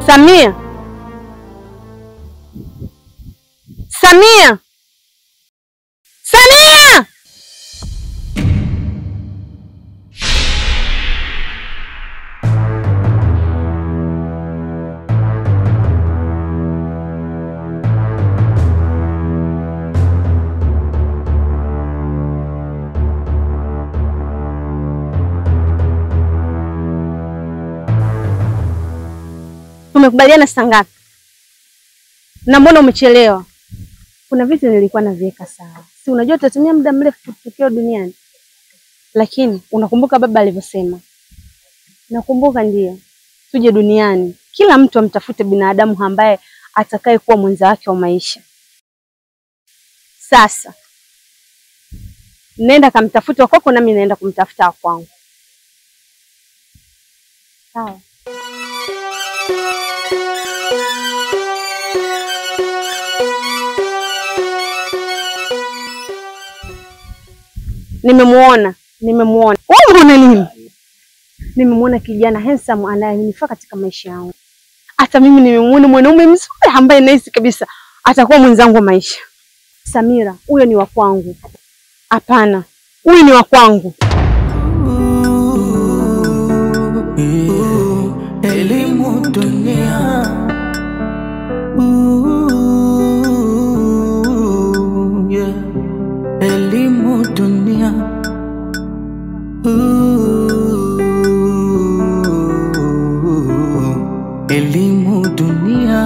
Samia, Samia, Samia! Tumekubaliana saa ngapi? Na mbona umechelewa? Kuna vitu nilikuwa naviweka sawa, si unajua utatumia muda mrefu tukio duniani, lakini unakumbuka baba alivyosema? Nakumbuka, ndio. Tuje duniani, kila mtu amtafute binadamu ambaye atakaye kuwa mwenza wake wa maisha. Sasa nenda kamtafuta wa kwako, nami naenda kumtafuta wa kwangu. Sawa. Nimemuona, nimemuona. Wewe umeona nini? Nimemuona kijana handsome anayenifaa katika maisha yangu. Hata mimi nimemuona mwanaume mzuri ambaye nahisi kabisa atakuwa mwenzangu wa maisha. Samira, huyo ni wa kwangu. Hapana, huyu ni wa kwangu. Elimu dunia Ooh, yeah. Elimu dunia Ooh, Elimu dunia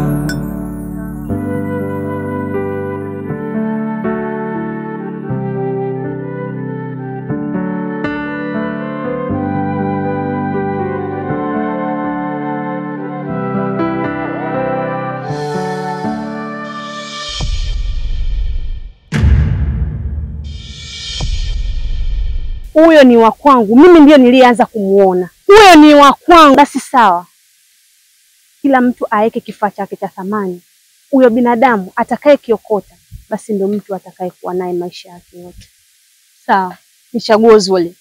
Huyo ni wa kwangu. Mimi ndio nilianza kumuona. Huyo ni wa kwangu. Basi sawa, kila mtu aweke kifaa chake cha thamani. Huyo binadamu atakaye kiokota, basi ndio mtu atakaye kuwa naye maisha yake yote. Sawa, ni chaguo zuri.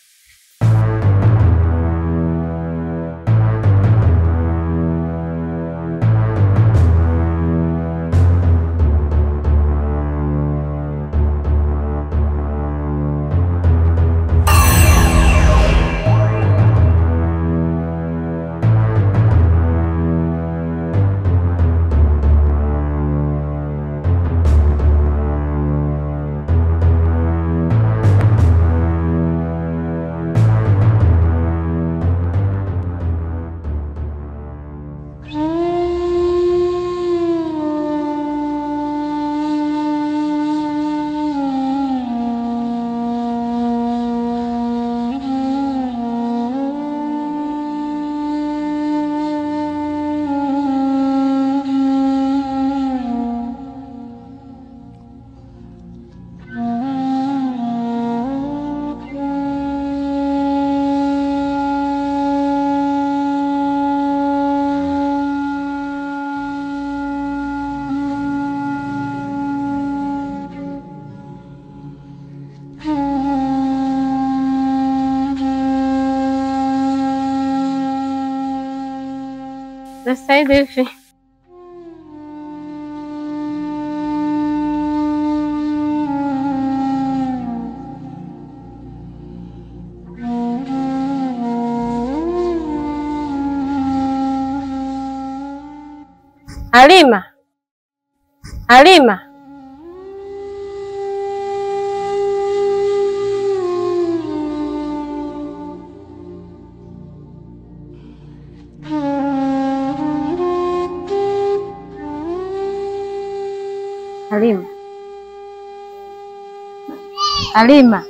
Sasa hivi hivi Halima, Halima, Halima, Halima.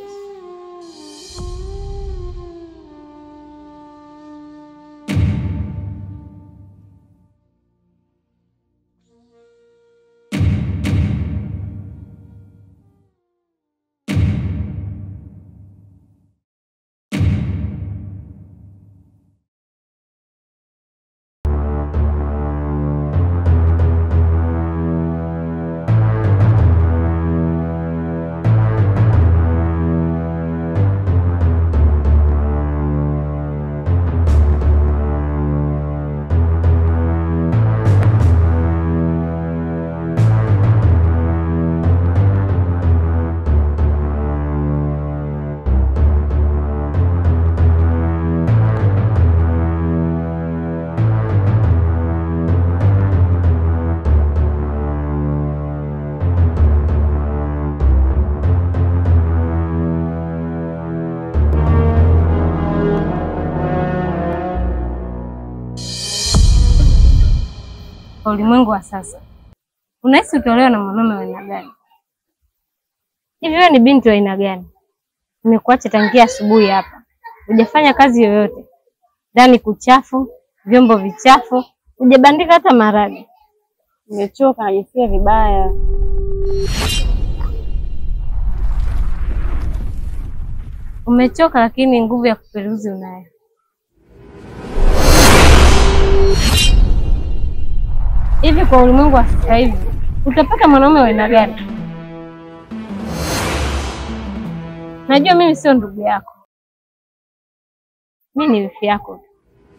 kwa ulimwengu wa sasa, unahisi utolewa na mwanaume wa aina gani? Hivi wewe ni binti wa aina gani? Nimekuacha tangia asubuhi hapa, hujafanya kazi yoyote, ndani kuchafu, vyombo vichafu, hujabandika hata maragi. Nimechoka, najisikia vibaya. Umechoka, lakini nguvu ya kuperuzi unayo. Hivi kwa ulimwengu wa sasa hivi utapata mwanaume wa aina gani? Najua mimi sio ndugu yako, mimi ni wifi yako tu.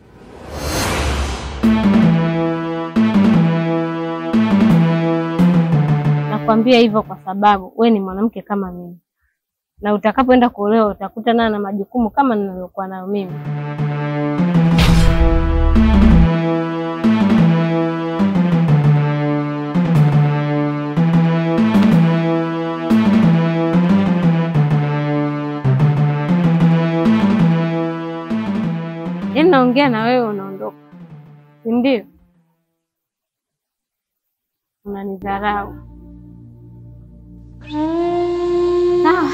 Nakwambia hivyo kwa sababu we ni mwanamke kama mimi, na utakapoenda kuolewa utakuta naye na majukumu kama ninavyokuwa nayo mimi. Yaani naongea na wewe unaondoka, si ndio? Unanidharau. Sawa.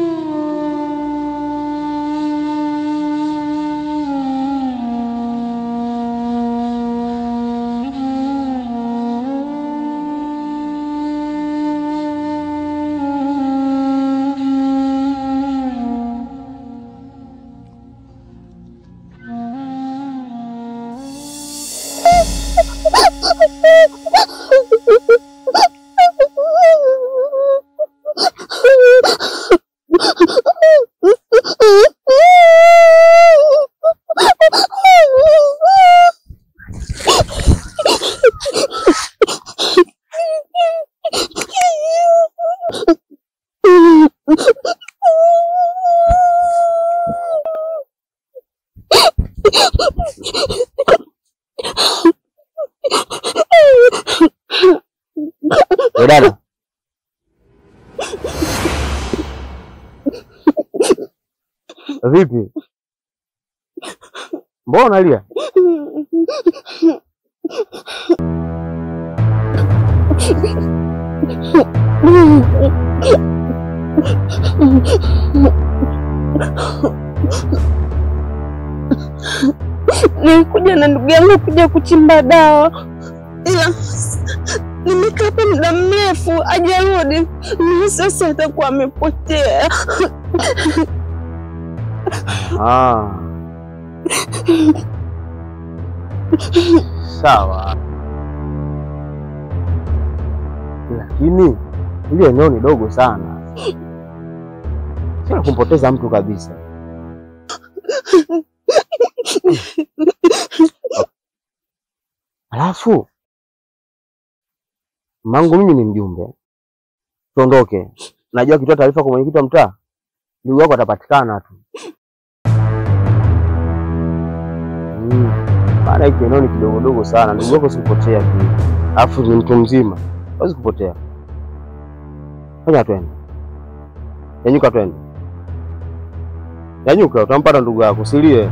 We dada, vipi? Mbona unalia? Nilikuja na ndugu yangu kuja kuchimba dawa, ila nimekaa hapa muda mrefu hajarudi, na sasa atakuwa amepotea. Ah. Sawa, lakini ile eneo ni dogo sana, sio la kumpoteza mtu kabisa. Alafu mangu mimi ni mjumbe, tuondoke. Najua akitoa taarifa kwa mwenyekiti wa mtaa, ndugu yako atapatikana tu. Mm. Maana hiki eneo ni kidogodogo sana, ndugu yako sikupotea tu, alafu ni mtu mzima, hawezi kupotea. Fanya twende, nyanyuka, twende, nyanyuka, utampata ndugu yako, usilie.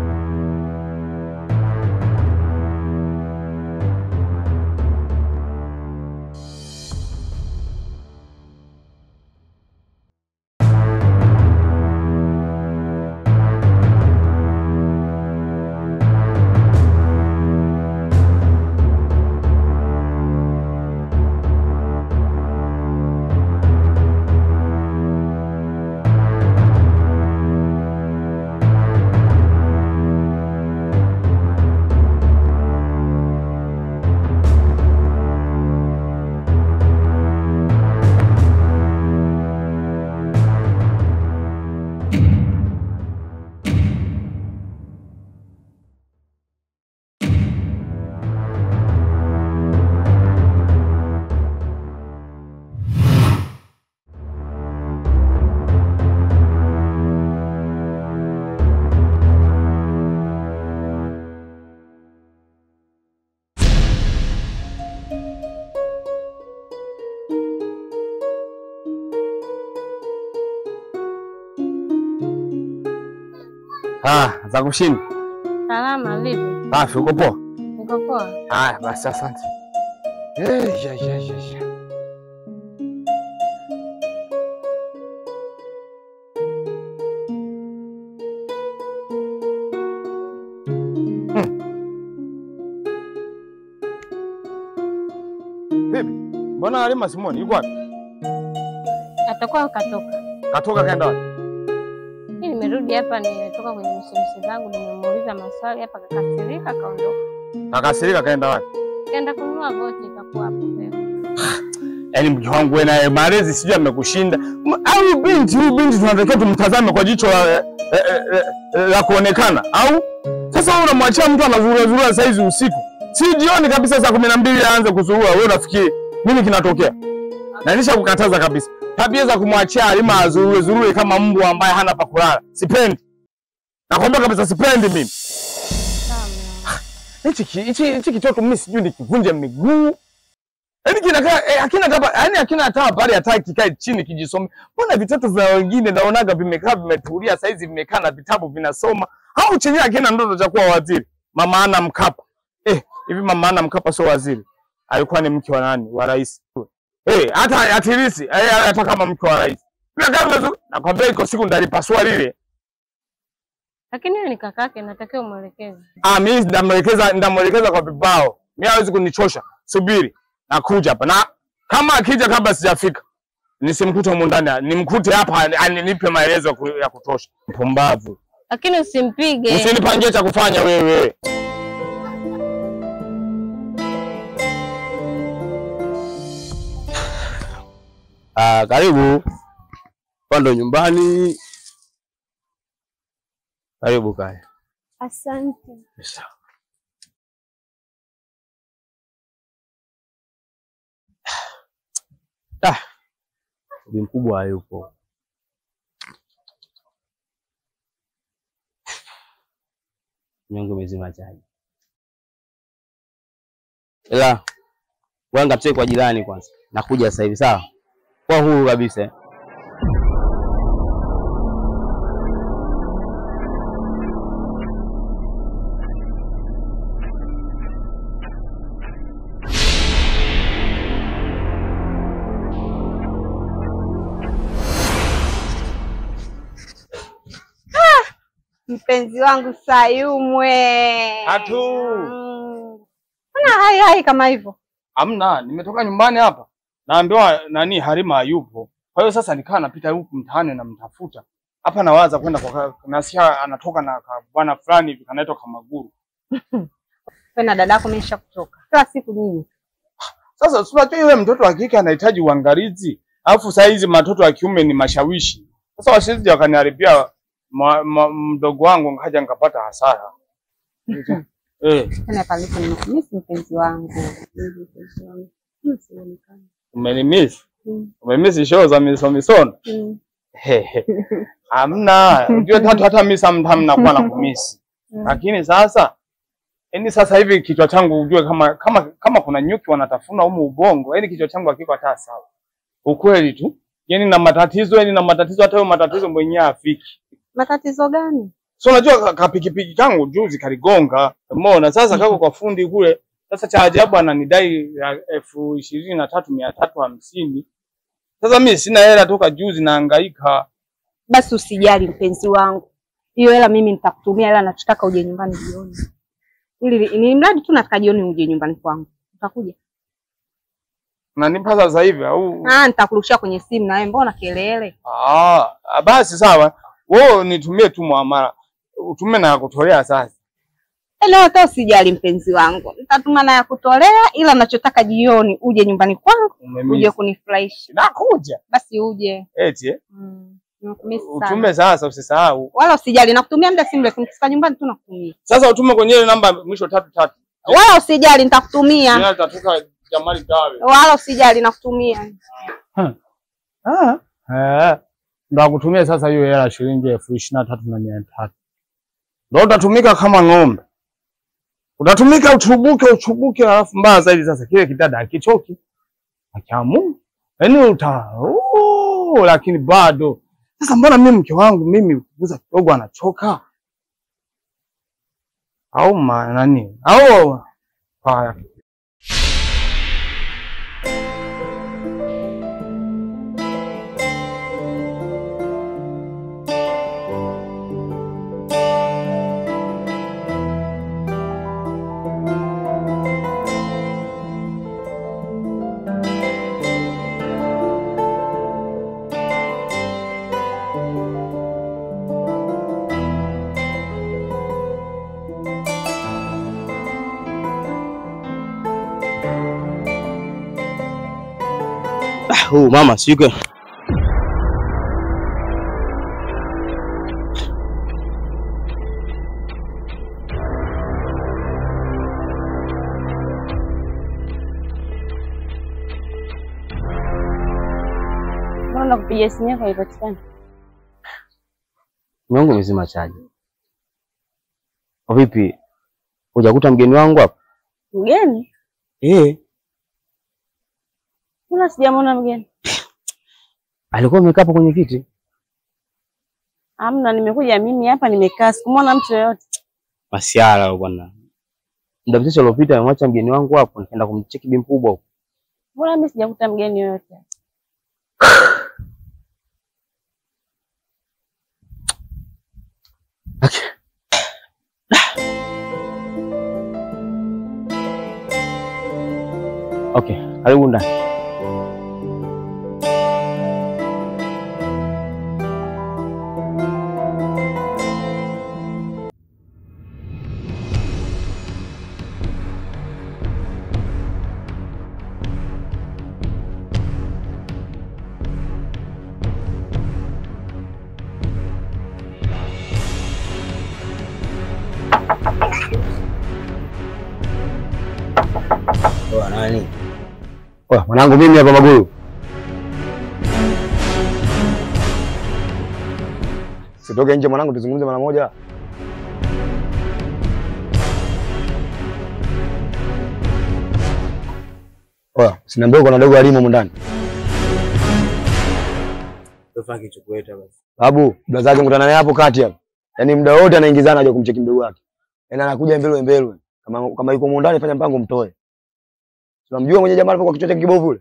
Ah, za kushini. Salama, vipi? Safi, uko poa? Niko poa. Haya basi, asante. Eh, ya, ya, ya, ya. Hmm. Vipi? Mbona Halima Simoni yuko wapi? Atakuwa katoka. Katoka kaenda wapi? Mimi nimerudi hapa, nimetoka kwenye mishemshe zangu, nimemuuliza maswali hapa, kakasirika, kaondoka, Kakasirika kaenda wapi? kaenda kununua voti, ikakuwa hapo mbele. Yaani mke wangu wewe naye malezi sijui amekushinda. M- Au binti huyu binti tunatakiwa tumtazame kwa jicho la, eh, eh, eh, eh, la kuonekana au sasa wewe unamwachia mtu anazurura zurura saa hizi usiku. Si jioni kabisa saa kumi na mbili aanze kuzurura, wewe unafikiri nini kinatokea? Na nisha kukataza kabisa. Tabia za kumwachia Halima azurure zurure kama mbwa ambaye hana pa kulala. Sipendi. Nakwambia kabisa sipendi mimi. Sawa, mume wangu. Hichi ki- hichi hichi kitoto mimi sijui nikivunje miguu. Yaani kinakaa eh, hakina kama yaani hakina hata habari hata kikae chini kijisome. Mbona vitoto vya wengine naonaga vimekaa vimetulia saizi vimekaa na vitabu vinasoma. Au chenye hakina ndoto cha kuwa waziri. Mama ana Mkapa. Eh, hivi mama ana Mkapa sio waziri. Alikuwa ni mke wa nani? Wa rais. Eh, hata atilisi, eh, hata kama mke wa rais. Vinakaa vizuri. Nakwambia iko siku ndalipasua lile. Lakini yeye ni kakake, natakiwa umwelekeze. Ah, mimi ndamwelekeza ndamwelekeza kwa vibao. Mimi hawezi kunichosha. Subiri. Nakuja hapa. Na kama akija kabla sijafika, nisimkute humu ndani, nimkute hapa aninipe maelezo ya ku- ya kutosha. Mpumbavu. Lakini usimpige. Usinipangie cha kufanya wewe. Ah, karibu. Hapa ndo nyumbani. Karibu kaya. Asante. Ah. Bi mkubwa hayupo. Nyongo imezima chaji. Ila wanga tue kwa jirani kwanza. Nakuja sasa hivi sawa? Kwa huru kabisa. eh. Mpenzi wangu Sayumwe. Atu. Mm. Mbona hai hai kama hivyo? Amna, nimetoka nyumbani hapa. Naambiwa nani Halima hayupo. Kwa hiyo sasa nikaa napita huku mtaani na mtafuta. Hapa nawaza kwenda kwa nasikia anatoka na ka- bwana fulani hivi kanaitwa Kamaguru. Wewe na dadako mesha kutoka. Kila siku nini? Sasa si unajua yule mtoto wa kike anahitaji uangalizi, alafu saa hizi matoto wa kiume ni mashawishi. Sasa wasije wakaniharibia ma- ma- mdogo wangu nkaja nikapata hasara. eh, Tena palipo nimekumisi mpenzi wangu. Hivi mpenzi wangu. Hmm, sionekani. umenimiss. Mm. Umemiss show za misomisono. Mm. Hehe. Hamna, unajua tatu hata mimi sometimes nakuwa na kumisi. Mm. Lakini sasa yaani sasa hivi kichwa changu ujue kama kama kama kuna nyuki wanatafuna humu ubongo, yaani kichwa changu hakiko hata sawa. Ukweli tu. Yaani na matatizo, yaani na matatizo hata hayo matatizo mwenyewe afiki. Matatizo gani? So unajua ka- kapikipiki kangu juzi kaligonga. Umeona sasa kako kwa fundi kule. Sasa cha ajabu ananidai ya elfu ishirini na tatu mia tatu hamsini. Sasa mimi sina hela toka juzi nahangaika. Basi usijali mpenzi wangu. Hiyo hela mimi nitakutumia hela nachotaka uje nyumbani jioni. Ili ni mradi tu nataka jioni uje nyumbani kwangu. Utakuja? Unanipa sasa hivi au? Ah, nitakurushia kwenye simu na wewe mbona kelele? Ah, basi sawa. Wewe nitumie tu muamala. Utume na ya kutolea sasa. Leo hata usijali mpenzi wangu. Nitatuma na ya kutolea ila nachotaka jioni uje nyumbani kwangu uje Umemiss. kunifurahisha. Nakuja. Basi uje. Eti eh? Mm. Nakumisi sana. Utume sasa usisahau. Wala usijali nakutumia muda si mrefu nikifika nyumbani tu nakutumia. Sasa utume kwenye ile namba mwisho tatu tatu. Wala usijali nitakutumia. Jina litatoka Jamali Dawe. Wala usijali nakutumia. Ah. Eh. Ndo akutumia sasa hiyo hela shilingi elfu ishirini na tatu na mia tatu. Ndo utatumika kama ng'ombe. Utatumika uchubuke uchubuke, alafu mbaya zaidi sasa kile kidada hakichoki. Akiamu. Yaani uta oh, lakini bado. Sasa mbona mimi mke wangu mimi kuguza kidogo anachoka? Au ma nani? Au haya. Huu mama siko. Mbona nakupigia simu yako haipatikani? Mungu umezima chaji. Kwa vipi? Hujakuta mgeni wangu hapa? Mgeni? Eh, Mbona sijamwona mgeni? alikuwa amekaa hapo kwenye kiti. Amna, nimekuja mimi hapa nimekaa, sikumwona mtu yoyote. Masiala wewe bwana. Muda mchache uliopita amemwacha mgeni wangu hapo, nikaenda kumcheki bi mkubwa huko. Mbona mimi sijakuta mgeni yoyote? Okay, karibu ndani. Oa nani? Oya, mwanangu mimi hapa Maguru. Sitoke nje mwanangu, tuzungumze mara moja. Oya, sinaambia uko na dogo alimu humu ndani. Tofa kichukueta basi. Babu, blaza yake mkutana naye hapo kati hapo. Yaani muda wote anaingizana aje kumcheki mdogo wake. Yaani anakuja mbele mbele. Kama kama yuko humu ndani fanya mpango mtoe. Tunamjua mwenye jamaa alipokuwa kichwa chake kibovu yule.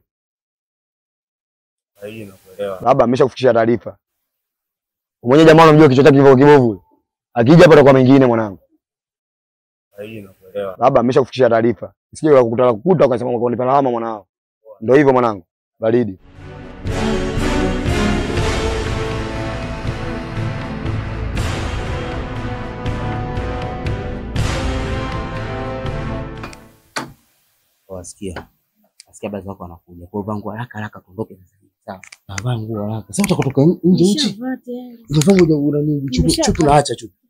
Hii nakuelewa. Baba ameshakufikishia taarifa. Mwenye jamaa unamjua kichwa chake kibovu kibovu. Akija hapa atakuwa mengine mwanangu. Hii nakuelewa. Baba ameshakufikishia taarifa. Sije kukuta kukuta ukasema kwa kunipa lawama mwanao. Ndio hivyo mwanangu. Baridi. Wasikia. Wasikia baadhi wako wanakuja. Kwa hivyo haraka haraka tuondoke sasa hivi. Sawa. Navaa nguo haraka. Sasa utakutoka nje nchi. Unavaa nguo una nini? Chupu chupu naacha chupu.